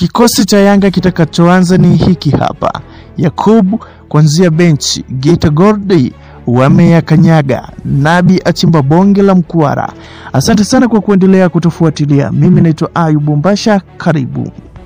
Kikosi cha Yanga kitakachoanza ni hiki hapa: Yakubu kuanzia benchi, Geita Gold wameyakanyaga, Nabi achimba bonge la mkwara. Asante sana kwa kuendelea kutufuatilia. Mimi naitwa Ayubu Mbasha, karibu.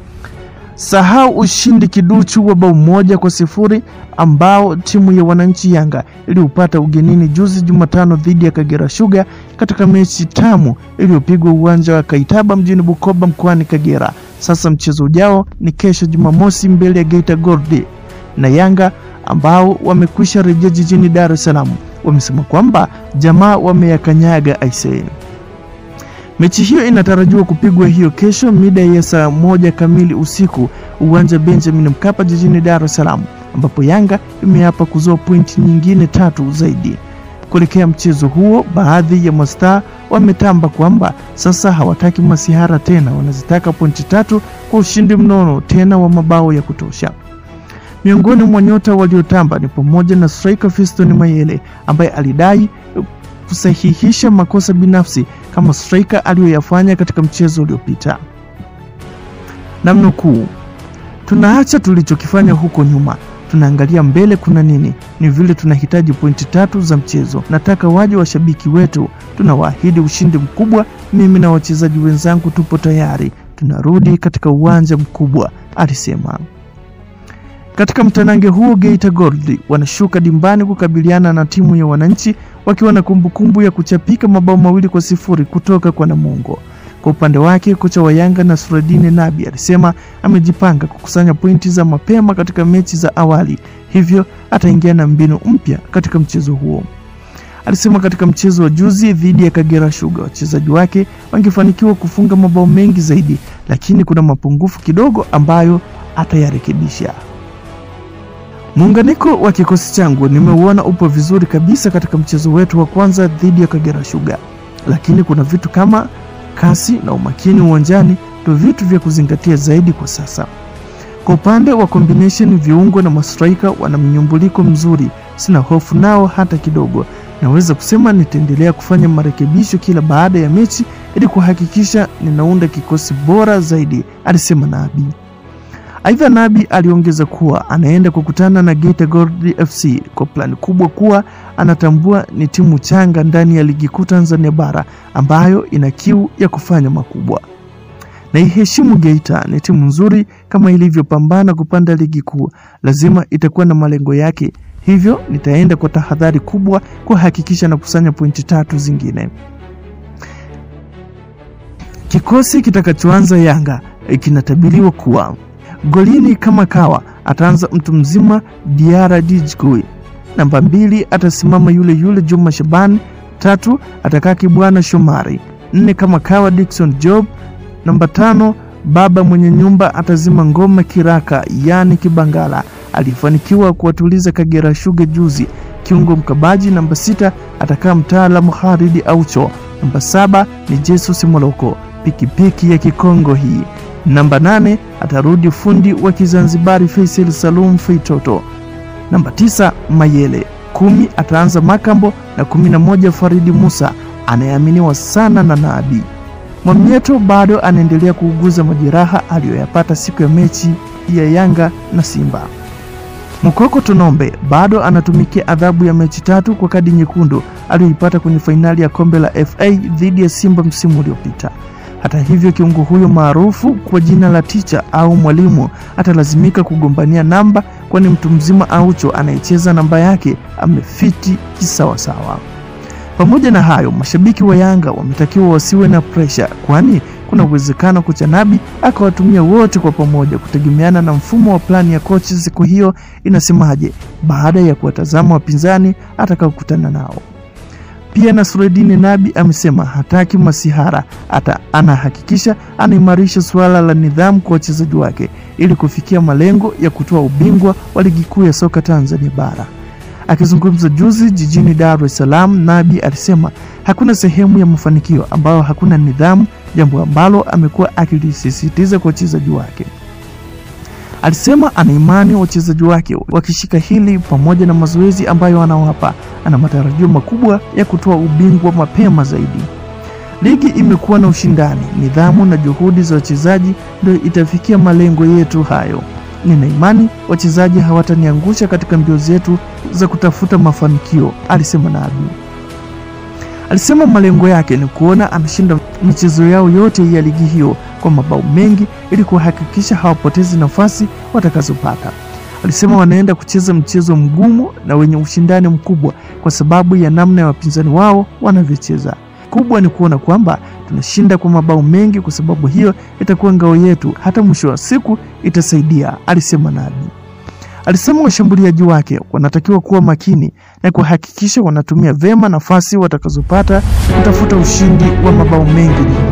Sahau ushindi kiduchu wa bao moja kwa sifuri ambao timu ya wananchi Yanga iliupata ugenini juzi Jumatano dhidi ya Kagera Sugar katika mechi tamu iliyopigwa uwanja wa Kaitaba mjini Bukoba mkoani Kagera. Sasa mchezo ujao ni kesho Jumamosi mbele ya Geita Gold na Yanga ambao wamekwisha rejea jijini Dar es Salaam. Wamesema kwamba jamaa wameyakanyaga aisee. Mechi hiyo inatarajiwa kupigwa hiyo kesho mida ya saa moja kamili usiku uwanja Benjamin Mkapa jijini Dar es Salaam, ambapo Yanga imeapa kuzoa pointi nyingine tatu zaidi. Kuelekea mchezo huo, baadhi ya mastaa wametamba kwamba sasa hawataki masihara tena, wanazitaka pointi tatu kwa ushindi mnono tena wa mabao ya kutosha. Miongoni mwa nyota waliotamba ni pamoja na striker Fiston Mayele ambaye alidai kusahihisha makosa binafsi kama striker aliyoyafanya katika mchezo uliopita. Namnukuu, tunaacha tulichokifanya huko nyuma, tunaangalia mbele kuna nini. Ni vile tunahitaji pointi tatu za mchezo. Nataka waje washabiki wetu, tunawaahidi ushindi mkubwa. Mimi na wachezaji wenzangu tupo tayari, tunarudi katika uwanja mkubwa, alisema. Katika mtanange huo Geita Gold wanashuka dimbani kukabiliana na timu ya wananchi wakiwa na kumbukumbu ya kuchapika mabao mawili kwa sifuri kutoka kwa Namungo. Kwa upande wake kocha wa Yanga Nasruddin Nabi alisema amejipanga kukusanya pointi za mapema katika mechi za awali, hivyo ataingia na mbinu mpya katika mchezo huo. Alisema katika mchezo wa juzi dhidi ya Kagera Sugar wachezaji wake wangefanikiwa kufunga mabao mengi zaidi, lakini kuna mapungufu kidogo ambayo atayarekebisha. Muunganiko wa kikosi changu nimeuona upo vizuri kabisa katika mchezo wetu wa kwanza dhidi ya Kagera Sugar, lakini kuna vitu kama kasi na umakini uwanjani ndio vitu vya kuzingatia zaidi kwa sasa. Kwa upande wa combination, viungo na mastraika wana mnyumbuliko mzuri, sina hofu nao hata kidogo. Naweza kusema nitaendelea kufanya marekebisho kila baada ya mechi ili kuhakikisha ninaunda kikosi bora zaidi, alisema Nabi. Aidha, Nabi aliongeza kuwa anaenda kukutana na Geita Gold FC kwa plani kubwa kuwa anatambua ni timu changa ndani ya ligi kuu Tanzania bara ambayo ina kiu ya kufanya makubwa. Naiheshimu Geita, ni timu nzuri kama ilivyopambana kupanda ligi kuu, lazima itakuwa na malengo yake, hivyo nitaenda kwa tahadhari kubwa kuhakikisha na kusanya pointi tatu zingine. Kikosi kitakachoanza Yanga kinatabiriwa kuwa golini kama kawa ataanza mtu mzima Diara Dijkui. Namba mbili atasimama yule yule Juma Shaban. Tatu atakaa Kibwana Shomari. Nne kama kawa Dickson Job. Namba tano baba mwenye nyumba atazima ngoma kiraka, yani Kibangala alifanikiwa kuwatuliza Kagera Sugar juzi. Kiungo mkabaji namba sita atakaa mtaalamu Haridi Aucho. Namba saba ni Jesus Moloko, pikipiki ya Kikongo hii Namba nane atarudi fundi wa Kizanzibari Faisal Salum Feitoto. Namba tisa Mayele. Kumi ataanza Makambo na kumi na moja Faridi Musa anayeaminiwa sana na Nabi. Mwamnyeto bado anaendelea kuuguza majeraha aliyoyapata siku ya mechi ya Yanga na Simba. Mkoko Tonombe bado anatumikia adhabu ya mechi tatu kwa kadi nyekundu aliyoipata kwenye fainali ya kombe la FA dhidi ya Simba msimu uliopita. Hata hivyo kiungo huyo maarufu kwa jina la ticha au mwalimu atalazimika kugombania namba, kwani mtu mzima Aucho anayecheza namba yake amefiti kisawasawa. Pamoja na hayo, mashabiki wa Yanga wametakiwa wasiwe na presha, kwani kuna uwezekano kocha Nabi akawatumia wote kwa pamoja, kutegemeana na mfumo wa plani ya kocha siku hiyo inasemaje, baada ya kuwatazama wapinzani atakaokutana nao. Pia Nasruddin Nabi amesema hataki masihara, hata anahakikisha anaimarisha suala la nidhamu kwa wachezaji wake ili kufikia malengo ya kutoa ubingwa wa ligi kuu ya soka Tanzania bara. Akizungumza juzi jijini Dar es Salaam, Nabi alisema hakuna sehemu ya mafanikio ambayo hakuna nidhamu, jambo ambalo amekuwa akilisisitiza kwa wachezaji wake. Alisema ana imani wachezaji wake wakishika hili pamoja na mazoezi ambayo anawapa, ana matarajio makubwa ya kutoa ubingwa mapema zaidi. Ligi imekuwa na ushindani, nidhamu na juhudi za wachezaji ndio itafikia malengo yetu hayo. Nina imani wachezaji hawataniangusha katika mbio zetu za kutafuta mafanikio, alisema Nabi. Alisema malengo yake ni kuona anashinda michezo yao yote ya ligi hiyo kwa mabao mengi ili kuhakikisha hawapotezi nafasi watakazopata. Alisema wanaenda kucheza mchezo mgumu na wenye ushindani mkubwa kwa sababu ya namna ya wapinzani wao wanavyocheza. Kubwa ni kuona kwamba tunashinda kwa mabao mengi, kwa sababu hiyo itakuwa ngao yetu, hata mwisho wa siku itasaidia, alisema Nabi. Alisema washambuliaji wake wanatakiwa kuwa makini na kuhakikisha wanatumia vema nafasi watakazopata kutafuta ushindi wa mabao mengi.